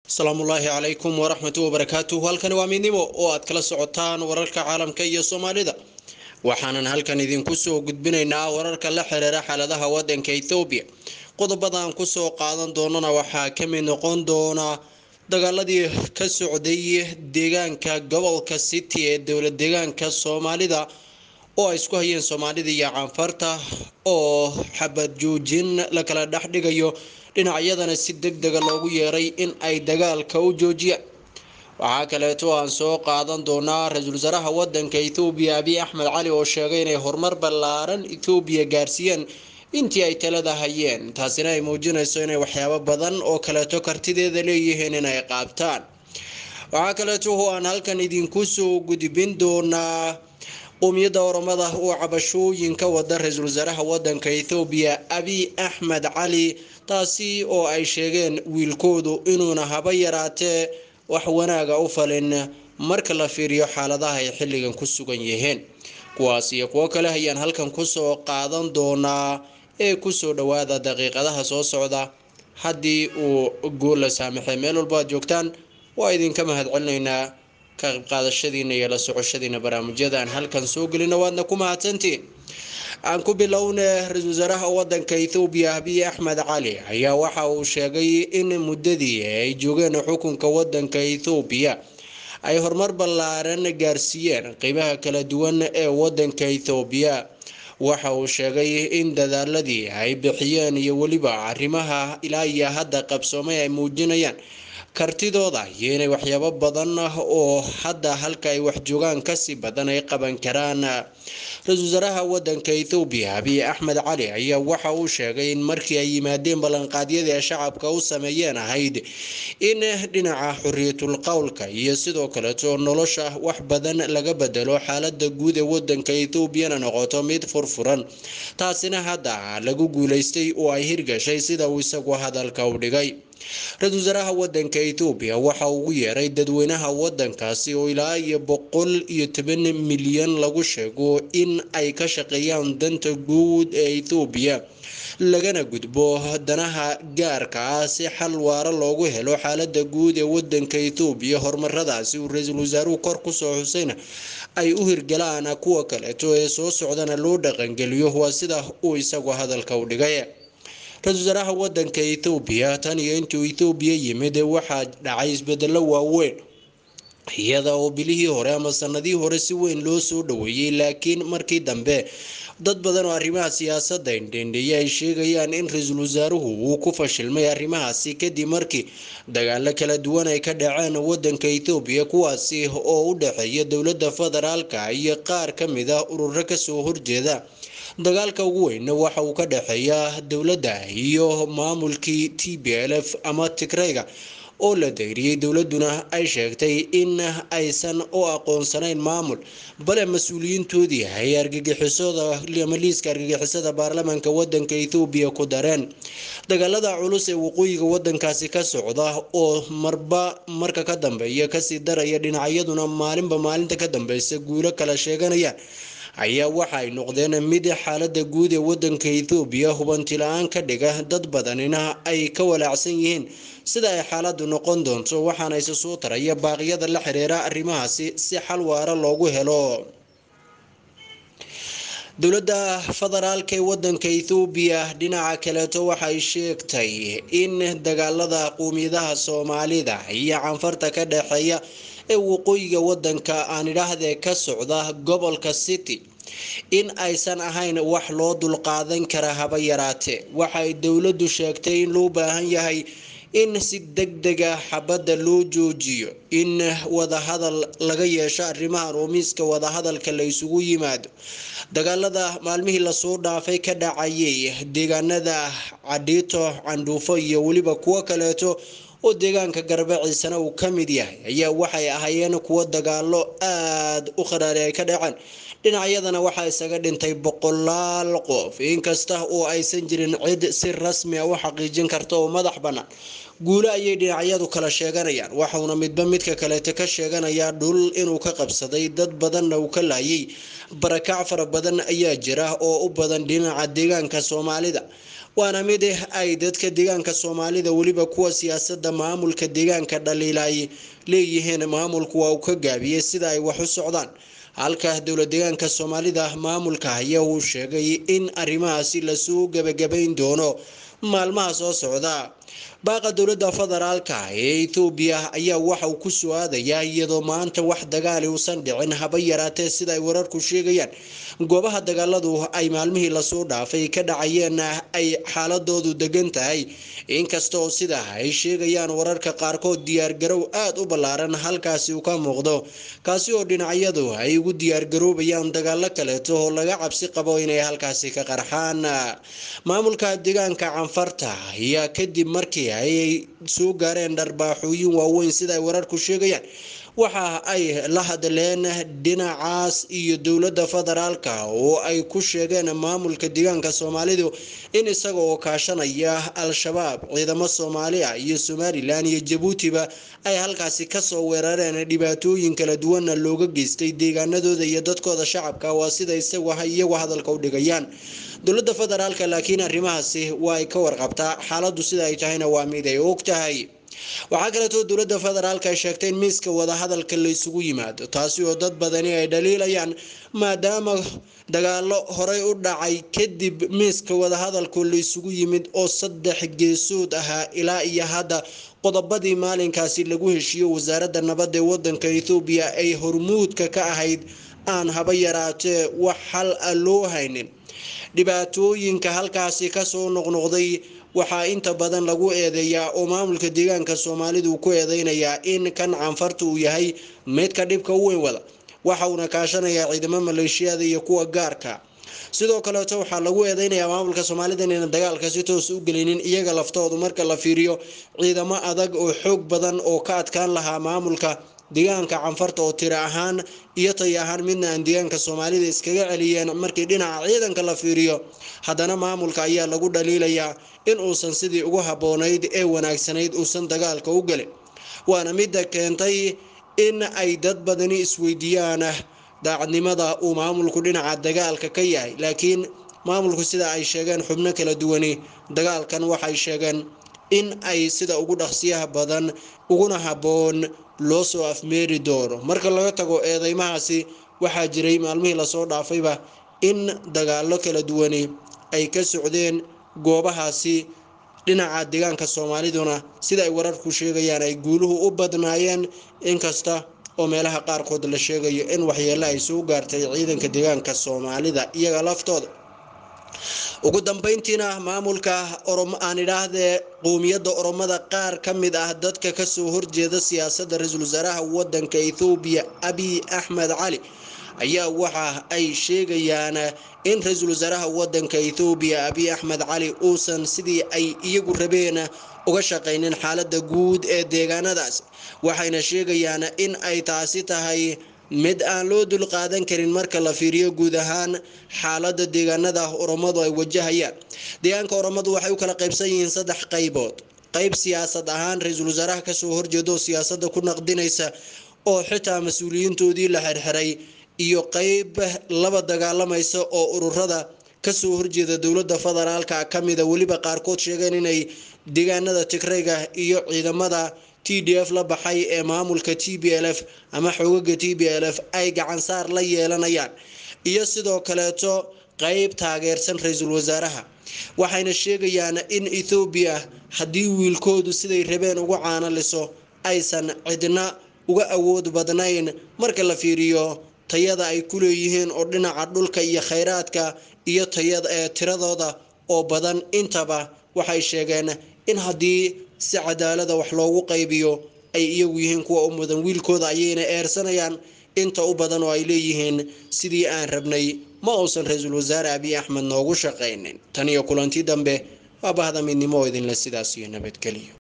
asalaamu ullaahi calaykum waraxmatu wabarakaatuh halkani waa midnimo oo aad kala socotaan wararka caalamka iyo soomaalida waxaanan halkan idinku soo gudbinaynaa wararka la xiriira xaaladaha wadanka ethoobiya qodobadan kusoo qaadan doonana waxaa kamid noqon doona dagaaladii ka socday deegaanka gobolka city ee dowlad deegaanka soomaalida oo ay isku hayeen soomaalida iyo caanfarta oo xabad joojin la kala dhex dhigayo dhinacyadana si deg dega loogu yeeray in ay dagaalka u joojiyaan waxaa kaleeto aan soo qaadan doonaa ra-iisul wasaaraha wadanka ethoobiya abiy axmed cali oo sheegay inay horumar ballaaran ethoobiya gaarsiiyeen intii ay talada hayeen taasina ay muujinayso inay waxyaabo badan oo kaleeto kartideeda leeyihiin inay qaabtaan waxaa kaleeto oo aan halkan idinku soo gudbin doonaa qowmiyadda oromada oo cabashooyinka wada ra-iisul wasaaraha wadanka ethoobiya abiy axmed cali taasi oo ay sheegeen wiilkoodu inuuna haba yaraatee wax wanaaga u falin marka la fiiriyo xaaladaha ay xilligan ku sugan yihiin kuwaas iyo kuwo kale ayaan halkan kusoo qaadan doonaa ee kusoo dhawaada daqiiqadaha soo socda haddii uu guul la saamaxay meel walba aad joogtaan waa idinka mahadcelinaynaa ka qayb qaadashadiina iyo la socoshadiina barnaamijyada aan halkan soo gelina waadna ku mahadsantiin aan ku bilowne ra-iisul wasaaraha wadanka ethoobiya abiy axmed cali ayaa waxa uu sheegay in muddadii ay joogeen xukunka wadanka ethoobiya ay horumar ballaaran gaarsiiyeen qeybaha kala duwan ee wadanka ethoobiya waxa uu sheegay in dadaaladii ay bixiyeen iyo weliba arrimaha ilaa iyo hadda qabsoomay ay muujinayaan kartidooda iyo inay waxyaabo badan oo hadda halka ay wax joogaan kasii badan ay qaban karaan ra-iisul wasaaraha wadanka ethoobiya abiy axmed cali ayaa waxa uu sheegay in markii ay yimaadeen ballanqaadyadii ay shacabka u sameeyeen ahayd in dhinaca xuriyatul qowlka iyo sidoo kaleeto nolosha wax badan laga bedelo xaalada guud ee wadanka ethoobiana noqoto mid furfuran taasina hadda lagu guuleystay oo ay hirgashay sida uu isagu hadalka u dhigay ra-iisul wasaaraha wadanka ethoobiya waxa ugu yeeray dadweynaha wadankaasi oo ilaa iyo boqol iyo toban milyan lagu sheego in ay ka shaqeeyaan danta guud ee ethoobiya lagana gudbo danaha gaarka ah si xal waara loogu helo xaalada guud ee wadanka ethoobiya horumaradaasi uu ra-iisul wasaaruhu kor kusoo xusayna ay u hirgalaan kuwa kaleeto ee soo socdana loo dhaqangeliyo waa sida uu isagu hadalka u dhigay ra-iisul wasaaraha wadanka ethoobiya tan iyo intuu ethoobiya yimid waxaa dhacay isbedelo waaweyn iyada oo bilihii hore ama sanadihii hore si weyn loo soo dhaweeyey laakiin markii dambe dad badan oo arrimaha siyaasadda indhendheeye ay sheegayaan in ra-iisul wasaaruhu uu ku fashilmay arrimahaasi kadib markii dagaalo kala duwan ay ka dhaceen wadanka ethoobiya kuwaasi oo u dhexeeya dowladda federaalka iyo qaar ka mid a ururo kasoo horjeeda dagaalka ugu weyn waxa uu ka dhexeeya dowladda iyo maamulkii t b l f ama tigrayga oo la dayriyey dowladuna ay sheegtay in aysan u aqoonsanayn maamul bale mas-uuliyiintoodii ay argagixisada ama liiska argagixisada baarlamaanka wadanka ethoobiya ku dareen dagaalada culus ee waqooyiga wadankaasi ka socda oo marba marka ka dambeeya kasii daraya dhinacyaduna maalinba maalinta ka dambeysa guulo kala sheeganayaan ayaa waxa ay noqdeen mid xaalada guud ee wadanka ethoobiya hubanti la-aan ka dhiga dad badanina ay ka walaacsan yihiin sida ay xaaladu noqon doonto waxaana isa soo taraya baaqyada la xiriira arrimahaasi si xal waara loogu helo dowladda federaalka ee wadanka ethoobiya dhinaca kaleeto waxay sheegtay in dagaalada qowmiyadaha soomaalida iyo canfarta ka dhexeeya ee waqooyiga wadanka aan idhaahdee ka socda gobolka city in aysan ahayn wax loo dulqaadan kara haba yaraatee waxay dowladdu sheegtay in loo baahan yahay in si deg dega xabadda loo joojiyo in wadahadal laga yeesho arrimahan oo miiska wadahadalka la isugu yimaado dagaalada maalmihii lasoo dhaafay ka dhacayay deegaanada cadhiito candhuufo iyo weliba kuwo kaleeto oo deegaanka garbaciisana uu ka mid yahay ayaa waxay ahaayeen kuwo dagaalo aada u qaraari ay ka dhaceen dhinacyadana waxaa isaga dhintay boqolaal qof inkasta oo aysan jirin cid si rasmi a u xaqiijin karta oo madax bannaan guulo ayay dhinacyadu kala sheeganayaan waxauna midba midka kaleeta ka sheeganayaa dhul inuu ka qabsaday dad badanna uu ka laayay barakac fara badan ayaa jira oo u badan dhinaca deegaanka soomaalida waana mid ay dadka deegaanka soomaalida weliba kuwa siyaasada maamulka deegaanka dhaliila ay leeyihiin maamulku waa uu ka gaabiyey sida ay wax u socdaan halka dowla deegaanka soomaalida maamulka ayaa uu sheegay in arrimahaasi lasoo gebagabayn doono maalmaha soo socda baaqa dowladda federaalka ee ethoobiya ayaa waxa uu ku soo aadayaa iyadoo maanta wax dagaali uusan dhicin haba yaraatee sida ay wararku sheegayaan goobaha dagaaladu ay maalmihii lasoo dhaafay ka dhacayeen ay xaaladoodu degan tahay inkasta oo sida ay sheegayaan wararka qaarkood diyaargarow aada u ballaaran halkaasi uu ka muuqdo kaasi oo dhinacyadu ay ugu diyaargaroobayaan dagaalo kaleeto oo laga cabsi qabo inay halkaasi ka qarxaan maamulka deegaanka canfarta ayaa kadib markii ay soo gaareen dharbaaxooyin waaweyn sida ay wararku sheegayaan waxa ay la hadleen dhinacaas iyo dowladda federaalka oo ay ku sheegeen maamulka deegaanka soomaalidu in isaga oo kaashanaya al-shabaab ciidamo soomaali ah iyo somalilan iyo jabuutiba ay halkaasi kasoo weerareen dhibaatooyin kala duwanna looga geystay deegaanadooda iyo dadkooda shacabka waa sida isagu iyagu hadalka u dhigayaan dowladda federaalka laakiin arrimahaasi waa ay ka warqabtaa xaaladdu sida ay tahayna waa mid ay og tahay waxaa kaleetoo dowladda federaalk ay sheegtay in miiska wadahadalka la isugu yimaado taasi oo dad badani ay dhaliilayaan maadaama dagaalo horey u dhacay kadib miiska wadahadalku la isugu yimid oo saddex geesood ahaa ilaa iyo hadda qodobadii maalinkaasi lagu heshiiyo wasaaradda nabadda ee wadanka ethoobiya ay hormuudka ka ahayd aan haba yaraatee wax xal a loo haynin dhibaatooyinka halkaasi kasoo noqnoqday waxaa inta badan lagu eedeeyaa oo maamulka deegaanka soomaalidu ku eedeynayaa in kan canfarta uu yahay midka dhibka u weyn wada waxa uuna kaashanayaa ciidamo maleeshiyada iyo kuwa gaarka sidoo kaleeto waxaa lagu eedeynayaa maamulka soomaalida inayna dagaalka si toos u gelinin iyaga laftoodu marka la fiiriyo ciidamo adag oo xoog badan oo ka adkaan lahaa maamulka deegaanka canfarta oo tiro ahaan iyo tay ahaan midna aan deegaanka soomaalida iskaga celiyeen markii dhinaca ciidanka la fiiriyo haddana maamulka ayaa lagu dhaliilayaa in uusan sidii ugu habboonayd ee wanaagsanayd uusan dagaalka u gelin waana midda keentay in ay dad badani isweydiiyaan daacadnimada uu maamulku dhinaca dagaalka ka yahay laakiin maamulku sida ay sheegeen xubno kala duwani dagaalkan waxay sheegeen in ay sida ugu dhaqsiyaha badan uguna habboon loo soo afmeeri doono marka laga tago eedeymahaasi waxaa jiray maalmihii lasoo dhaafayba in dagaalo kala duwani ay ka socdeen goobahaasi dhinaca deegaanka soomaaliduna sida ay wararku sheegayaan ay guuluhu u badnaayeen inkasta oo meelaha qaarkood la sheegayo in waxyeelo ay soo gaartay ciidanka deegaanka soomaalida iyaga laftooda ugu dambeyntiina maamulka aan idhaahdee qowmiyadda oromada qaar ka mid ah dadka kasoo horjeeda siyaasadda ra-iisul wasaaraha wadanka ethoobiya abiy axmed cali ayaa waxa ay sheegayaan in ra-iisul wasaaraha wadanka ethoobiya abiy axmed cali uusan sidii ay iyagu rabeen uga shaqaynin xaalada guud ee deegaanadaas waxayna sheegayaan in ay taasi tahay mid aan loo dulqaadan karin marka la fiiriyo guud ahaan xaalada deegaanada oromadu ay wajahayaan deegaanka oromadu waxay u kala qaybsan yihiin saddex qaybood qayb siyaasad ahaan ra-iisul wasaaraha kasoo horjeeda oo siyaasada ku naqdinaysa oo xitaa mas-uuliyiintoodii la xirxiray iyo qeyb laba dagaalamaysa oo ururada kasoo horjeeda dowlada federaalka kamida weliba qaarkood sheegeen inay deegaanada tigrayga iyo ciidamada t d f la baxay ee maamulka t b l f ama xoogaga t b l f ay gacansaar la yeelanayaan iyo sidoo kaleeto qeyb taageersan ra-iisul wasaaraha waxayna sheegayaan in ethoobiya haddii wiilkoodu siday rabeen uga caanaliso aysan cidna uga awood badnayn marka la fiiriyo tayada ay ku leeyihiin oo dhinaca dhulka iyo khayraadka iyo tayada ee tiradooda oo badan intaba waxay sheegeen in haddii si cadaalada wax loogu qaybiyo ay iyagu yihiin kuwa u mudan wiilkooda ayayna eersanayaan inta u badan oo ay leeyihiin sidii aan rabnay ma uusan ra-iisul wasaare abiy axmed noogu shaqaynin tan iyo kulanti dambe waa bahda midnimo oo idinle sidaas iyo nabadgeliyo